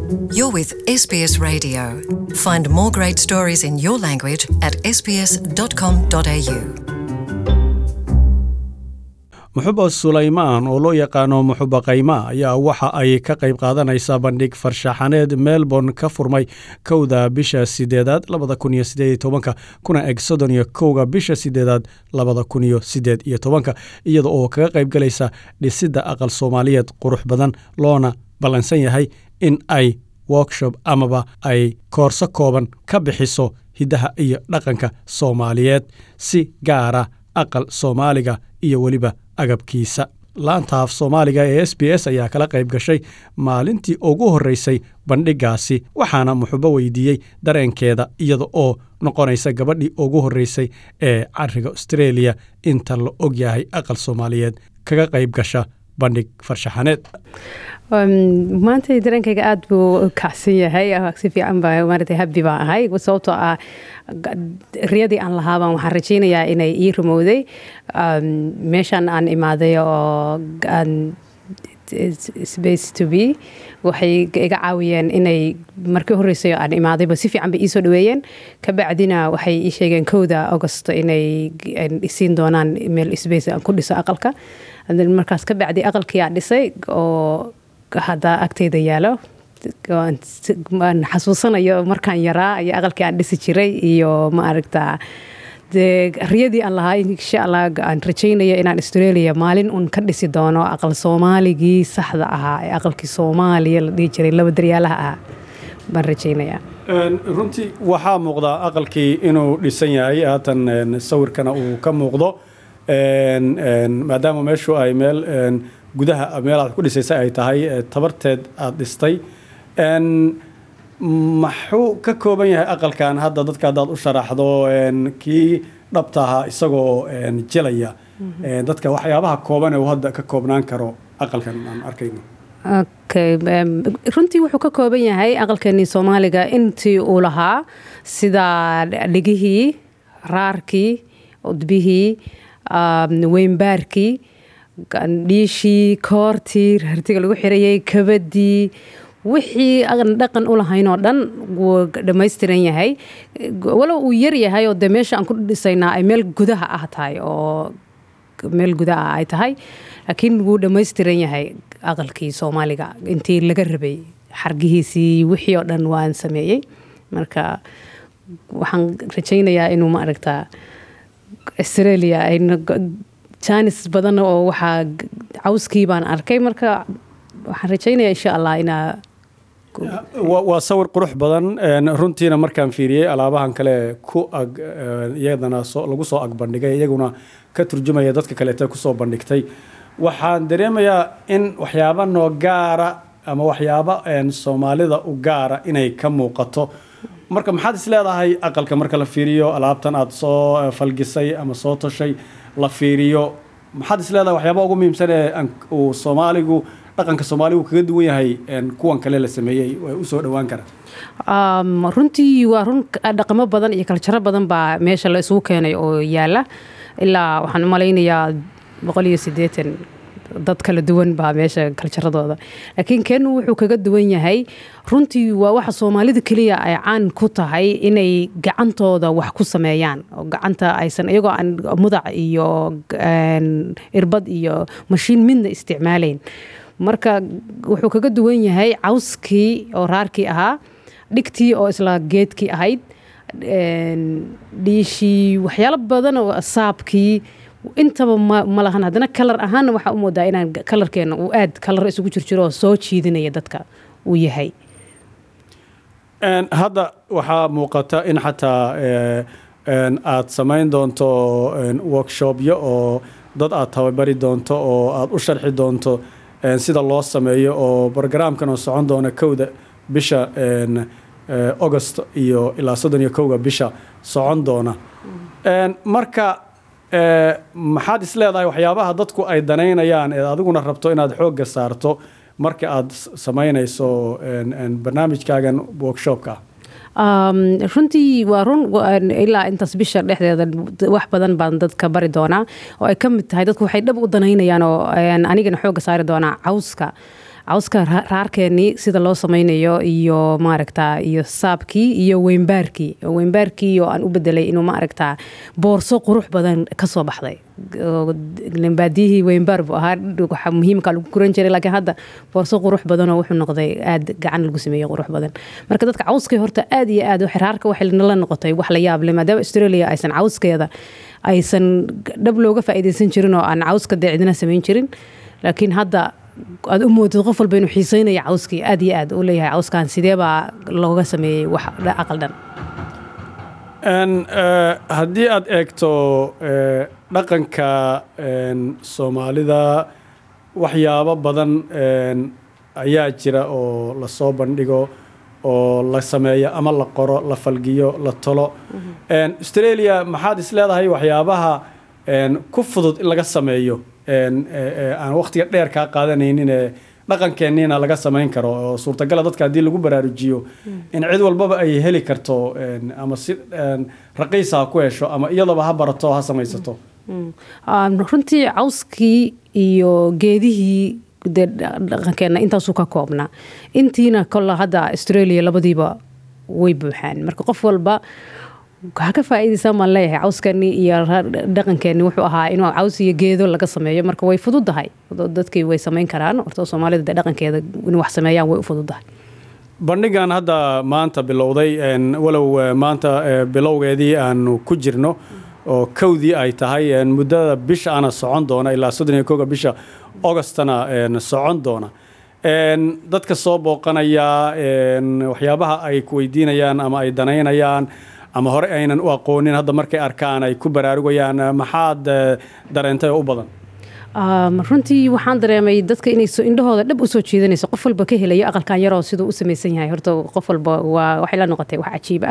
You're with SBS Radio. Find more great stories in your language at sbs.com.au. muxuba sulaymaan oo loo yaqaano muxuba kayma ayaa waxa ay ka qayb qaadanaysaa bandhig farshaxaneed melbourne ka furmay kowda bisha sideedaad labada kun iyo sideed iyo tobanka kuna eg soddon iyo kowga bisha sideedaad labada kun iyo sideed iyo tobanka iyada oo kaga qayb galaysa dhisidda aqal soomaaliyeed qurux badan loona ballansan yahay in ay workshop amaba ay koorso kooban ka bixiso hiddaha iyo dhaqanka soomaaliyeed si gaara aqal soomaaliga iyo weliba agabkiisa laantaaf soomaaliga ee s b s ayaa kala qayb gashay maalintii ugu horreysay bandhiggaasi waxaana muxubo weydiiyey dareenkeeda iyada oo noqonaysa gabadhii ugu horreysay ee cariga australia inta la og yahay aqal soomaaliyeed kaga qayb gasha bandhig farshaxaneed maanta dareenkayga aada buu u kacsan yahay si fiican baa maarata habbi baan ahay sababtoo ah riyadii aan lahaabaan waxaan rajaynayaa inay ii rumowday meeshan aan imaaday oo space to be waxay iga caawiyeen inay markii horreysay aan imaadayba si fiican bay iisoo dhaweeyeen kabacdina waxay ii sheegeen kowda augost inay isiin doonaan meel space aan ku dhiso aqalka markaas kabacdi aqalkii aan dhisay oo hadda agteyda yaalo aan xasuusanayo markaan yaraa iyo aqalkii aan dhisi jiray iyo ma aragtaa dee riyadii aan lahaa insha allah aan rajaynaya inaan australia maalin un ka dhisi doono aqal soomaaligii saxda ahaa ee aqalkii soomaaliya la dhihi jiray laba daryaalaha ahaa baan rajaynayaa runtii waxaa muuqdaa aqalkii inuu dhisan yahay haatan sawirkana uu ka muuqdo maadaama meeshu ay meel gudaha meel aad ku dhisaysa ay tahay tabarteed aada dhistay maxuu ka kooban yahay aqalkan hadda dadka haddaad u sharaxdo kii dhabta ahaa isagoo jelaya dadka waxyaabaha kooban ee uu hadda ka koobnaan karo aqalkan aan arkayno okay runtii wuxuu ka kooban yahay aqalkeenii soomaaliga intii uu lahaa sida dhigihii raarkii udbihii weynbaarkii dhiishii koortii hartiga lagu xirayay kabadii wixii aan dhaqan u lahayn oo dhan wuu dhammaystiran yahay walow uu yar yahay oo dee meesha aan ku dhisaynaa ay meel gudaha ah tahay oo meel gudaha ay tahay laakiin wuu dhammaystiran yahay aqalkii soomaaliga intii laga rabay xargihiisii wixii oo dhan waan sameeyey marka waxaan rajaynayaa inuu ma aragtaa australia ayna jaanis badan oo waxaa cawskii baan arkay marka waxaan rajaynayaa insha allah inaa waa sawir qurux badan runtiina markaan fiiriyey alaabahan kale ku ag iyadana lagu soo ag bandhigay iyaguna ka turjumaya dadka kaleete kusoo bandhigtay waxaan dareemayaa in waxyaaba noo gaara ama waxyaaba soomaalida u gaara inay ka muuqato marka maxaad is leedahay aqalka marka la fiiriyo alaabtan aada soo falgisay ama soo tashay la fiiriyo maxaad is leedahay waxyaaba ugu muhiimsan ee uu soomaaligu dhaqanka soomaaligu kaga duwan yahay kuwan kale la sameeyey way u soo dhowaan karaan runtii waa run dhaqamo badan iyo kaljaro badan baa meesha la isugu keenay oo yaala ilaa waxaan u malaynayaa boqol iyo siddeetan dad kala duwan baa meesha kaljaradooda laakiin keenu wuxuu kaga duwan yahay runtii waa waxa soomaalida keliya ay caan ku tahay inay gacantooda wax ku sameeyaan oo gacanta aysan iyagoo aan mudac iyo irbad iyo mashiin midna isticmaalayn marka wuxuu kaga duwan yahay cawskii oo raarkii ahaa dhigtii oo isla geedkii ahayd dhiishii waxyaalo badan oo saabkii intaba ma lahan haddana kalar ahaanna waxaa u moodaa inaan kalarkeena uu aad kalar isugu jirjiro oo soo jiidinaya dadka uu yahay hadda waxaa muuqata in xataa aad samayn doonto workshopyo oo dad aad tababari doonto oo aad u sharxi doonto sida loo sameeyo oo brogramkan oo socon doona kowda bisha august iyo ilaa soddon iyo kowga bisha socon doona marka maxaad is leedahay waxyaabaha dadku ay danaynayaan ee adiguna rabto inaad xoogga saarto marka aad samaynayso barnaamijkaagan workshopka runtii waa run ilaa intaas bisha dhexdeeda wax badan baan dadka bari doonaa oo ay ka mid tahay dadku waxay dhab u danaynayaan oo anigana xooga saari doonaa cawska cawska raarkeenii sida loo sameynayo iyo maaragta iyo saabkii iyo weynbaarkii weynbaarkii oo aan u bedelay inuu maaragta boorso qurux badan kasoo baxday baadiyihii weynbaar buu ahaa waxa muhiimka lagu guran jiray laakiin hadda boorso qurux badanoo wuxuu noqday aad gacan lagu sameeyey qurux badan marka dadka cawskii horta aad iyo aad xiraarka waxay la noqotay wax la yaab leh maadaama australia aysan cawskeeda aysan dhab looga faa'iidaysan jirin oo aan cawska dee cidina samayn jirin laakiin hadda aad u moodid qof walba inuu xiiseynaya cawskii aad iyo aad u leeyahay cawskan sidee baa looga sameeyey wax aqal dhan haddii aad eegto dhaqanka soomaalida waxyaabo badan ayaa jira oo lasoo bandhigo oo la sameeyo ama la qoro la falgiyo la tolo australia maxaad is leedahay waxyaabaha ku fudud in laga sameeyo aan waqtiga dheer kaa qaadanaynin dhaqankeeniina laga samayn karo oo suurtagala dadka haddii lagu baraarujiyo in cid walbaba ay heli karto ama si raqiisa ha ku hesho ama iyadaba ha barato ha samaysato runtii cawskii iyo geedihii dee dhaqankeena intaasuu ka koobnaa intiina kolla hadda australia labadiiba way buuxaan marka qof walba ha ka faa'iidaysaa maan leeyahay cawskani iyo dhaqankeeni wuxuu ahaa inuu caws iyo geedo laga sameeyo marka way fududahay dadkii way samayn karaan horta soomaalida dee dhaqankeeda in wax sameeyaan way u fududahay bandhigan hadda maanta bilowday walow maanta bilowgeedii aanu ku jirno oo kowdii ay tahay muddada bisha ana socon doona ilaa soddon iyo koga bisha augostana socon doona dadka soo booqanaya waxyaabaha ay ku weydiinayaan ama ay danaynayaan ama hore aynan u aqoonin hadda markay arkaan ay ku baraarugayaan maxaad dareentay oo u badan runtii waxaan dareemay dadka inay indhahooda dhab usoo jeedanayso qof walba ka helayo aqalkan yaroo siduu u samaysan yahay horta qof walba waa waxay la noqotay wax cajiib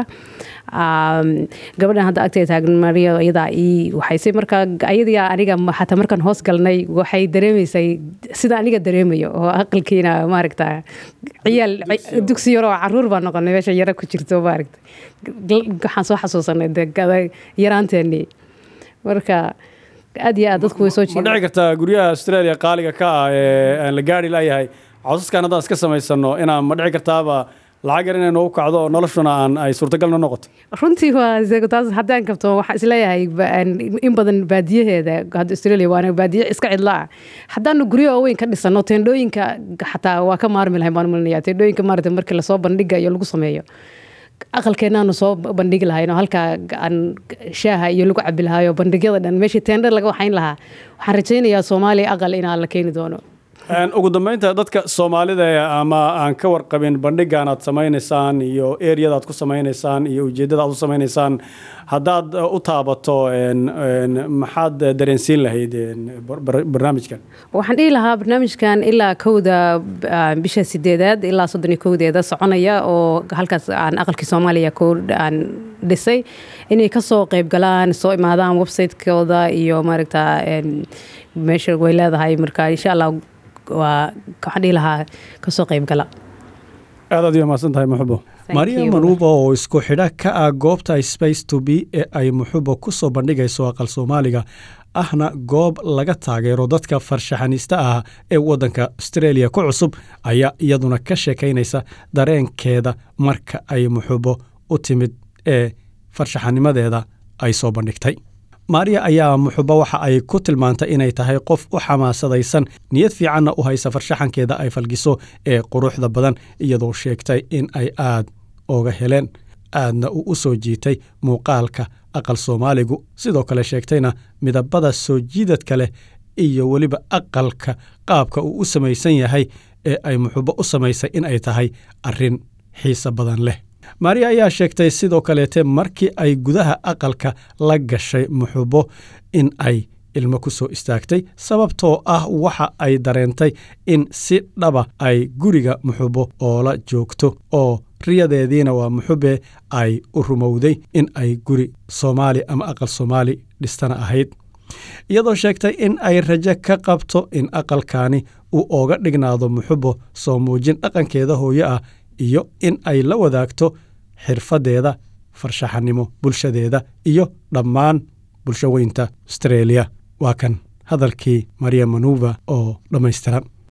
ah gabadhan hadda agtay taagan mariya iyadaa ii waxayse markaa ayadaa aniga xataa markaan hoos galnay waxay dareemaysay sida aniga dareemayo oo aqalkiina maaragta ciyaal dugsi yaroo caruur baa noqonay meesha yara ku jirto maaragta waxaan soo xasuusanay de yaraanteenii marka aad iyo aad dadku way soo ma dhici kartaa guryaha australia qaaliga ka ah ee aan la gaari layahay cawsaskan haddaan iska samaysano inaan ma dhici kartaaba lacag yar inay noogu kacdo oo noloshuna aan ay suurtagalna noqoto runtii waa taas haddaan kabto waxaan isleeyahay in badan baadiyaheeda hadda australia waana baadiye iska cidla ah haddaanu guryo waaweyn ka dhisano teendhooyinka xataa waa ka maarmi lahayn baan malinaya teendhooyinka maarata markii lasoo bandhigayo lagu sameeyo aqalkeenaanu soo bandhigi lahayn oo halkaa aan shaaha iyo lagu cabi lahayo bandhigyada dhan meeshii teendhar laga waxayn lahaa waxaan rajaynayaa soomaaliya aqal inaa la keeni doono ugu dambeynta dadka soomaalida ama aan ka warqabin bandhigan aad samaynaysaan iyo eriyada aad ku samaynaysaan iyo ujeeddada aad u samaynaysaan haddaad u taabato maxaad dareensiin lahayd barnaamijkan waxaan dhihi lahaa barnaamijkan ilaa kowda bisha sideedaad ilaa soddon iyo kowdeeda soconaya oo halkaas aan aqalkii soomaaliya ku aan dhisay inay kasoo qeyb galaan soo imaadaan website-kooda iyo maaragta meesha way leedahay marka insha allah waa waxaan dhihi lahaa kasoo qeyb gala aad aad iyo mahadsan tahay muxubo maria manuuba oo isku xidha ka ah goobta space to b ee ay muxubo ku soo bandhigayso aqal soomaaliga ahna goob laga taageero dadka farshaxanista ah ee waddanka australia ku cusub ayaa iyaduna ka sheekaynaysa dareenkeeda marka ay muxubo u timid ee farshaxanimadeeda ay soo bandhigtay maariya ayaa muxubo waxa ay ku tilmaantay inay tahay qof u xamaasadaysan niyad fiicanna u haysa farshaxankeeda ay falgiso ee quruxda badan iyadoo sheegtay in ay aad ooga heleen aadna uu u soo jiitay muuqaalka aqal soomaaligu sidoo kale sheegtayna midabada soo jiidadka leh iyo weliba aqalka qaabka uu u samaysan yahay ee ay muxubo u samaysay in ay tahay arrin xiise badan leh maariya ayaa sheegtay sidoo kaleete markii ay gudaha aqalka la gashay muxubo in ay ilmo ku soo istaagtay sababtoo ah waxa ay dareentay in si dhaba ay guriga muxubo oola joogto oo riyadeediina waa muxube ay u rumowday in ay guri soomaali ama aqal soomaali dhistana ahayd iyadoo sheegtay in ay rajo ka qabto in aqalkaani uu ooga dhignaado muxubo soo muujin dhaqankeeda hooyo ah iyo in ay la wadaagto xirfaddeeda farshaxanimo bulshadeeda iyo dhammaan bulsho weynta astreeliya waa kan hadalkii maria manuva oo dhammaystiran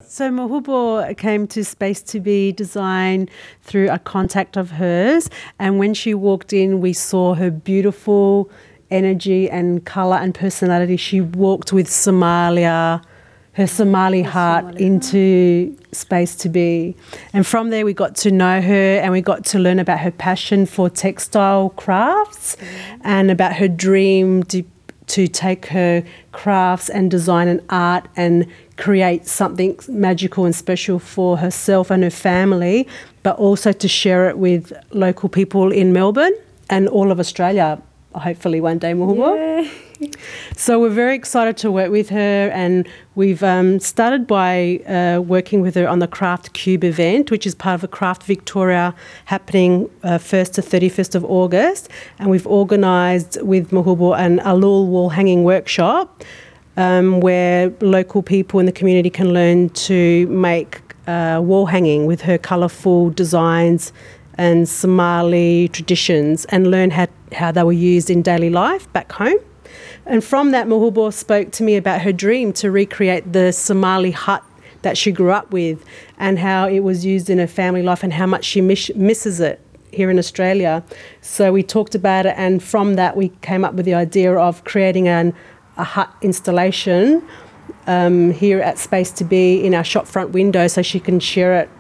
So Mahubo came to Space to Be Design through a contact of hers, and when she walked in, we saw her beautiful energy and color and personality. She walked with Somalia, her Somali heart into Space to Be, and from there we got to know her and we got to learn about her passion for textile crafts and about her dream to to take her crafts and design and art and create something magical and special for herself and her family, but also to share it with local people in Melbourne and all of Australia, hopefully one day, Muhubo. So we're very excited to work with her, and we've um, started by uh, working with her on the Craft Cube event, which is part of the Craft Victoria happening uh, 1st to 31st of August. And we've organised with Mahubo an Alul wall hanging workshop um, where local people in the community can learn to make uh, wall hanging with her colourful designs and Somali traditions and learn how, how they were used in daily life back home. And from that, Mahubo spoke to me about her dream to recreate the Somali hut that she grew up with and how it was used in her family life and how much she miss- misses it here in Australia. So we talked about it, and from that, we came up with the idea of creating an, a hut installation um, here at Space to Be in our shop front window so she can share it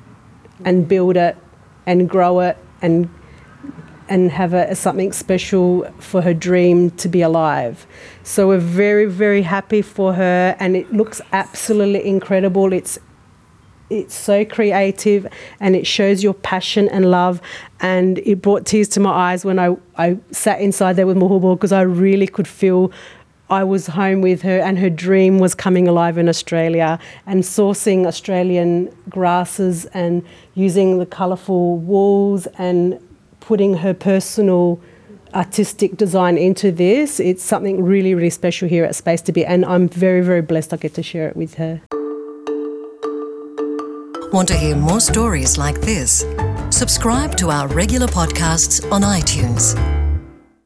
and build it and grow it and and have it as something special for her dream to be alive. So we're very, very happy for her and it looks absolutely incredible. It's it's so creative and it shows your passion and love and it brought tears to my eyes when I, I sat inside there with Mahubo because I really could feel I was home with her and her dream was coming alive in Australia and sourcing Australian grasses and using the colourful wools and putting her personal artistic design into this. It's something really, really special here at Space to Be and I'm very, very blessed I get to share it with her. Want to hear more stories like this? Subscribe to our regular podcasts on iTunes.